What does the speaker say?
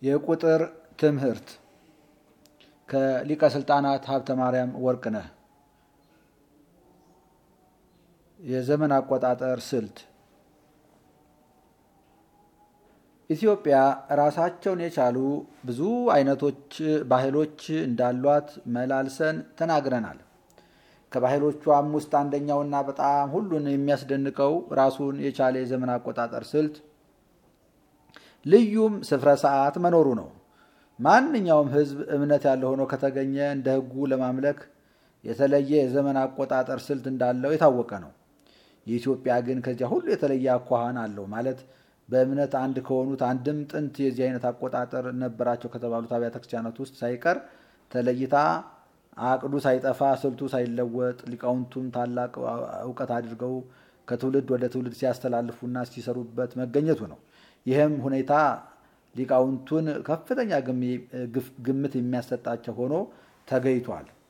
የቁጥር ትምህርት ከሊቀ ስልጣናት ሀብተ ማርያም ወርቅነህ የዘመን አቆጣጠር ስልት ኢትዮጵያ ራሳቸውን የቻሉ ብዙ አይነቶች ባህሎች እንዳሏት መላልሰን ተናግረናል። ከባህሎቿም ውስጥ አንደኛውና በጣም ሁሉን የሚያስደንቀው ራሱን የቻለ የዘመን አቆጣጠር ስልት ልዩም ስፍረ ሰዓት መኖሩ ነው። ማንኛውም ሕዝብ እምነት ያለው ሆኖ ከተገኘ እንደ ሕጉ ለማምለክ የተለየ የዘመን አቆጣጠር ስልት እንዳለው የታወቀ ነው። የኢትዮጵያ ግን ከዚያ ሁሉ የተለየ አኳኋን አለው ማለት በእምነት አንድ ከሆኑት አንድም ጥንት የዚህ አይነት አቆጣጠር ነበራቸው ከተባሉት አብያተ ክርስቲያናት ውስጥ ሳይቀር ተለይታ አቅዱ ሳይጠፋ ስልቱ ሳይለወጥ ሊቃውንቱም ታላቅ እውቀት አድርገው ከትውልድ ወደ ትውልድ ሲያስተላልፉና ሲሰሩበት መገኘቱ ነው። ይህም ሁኔታ ሊቃውንቱን ከፍተኛ ግምት የሚያሰጣቸው ሆኖ ተገኝቷል።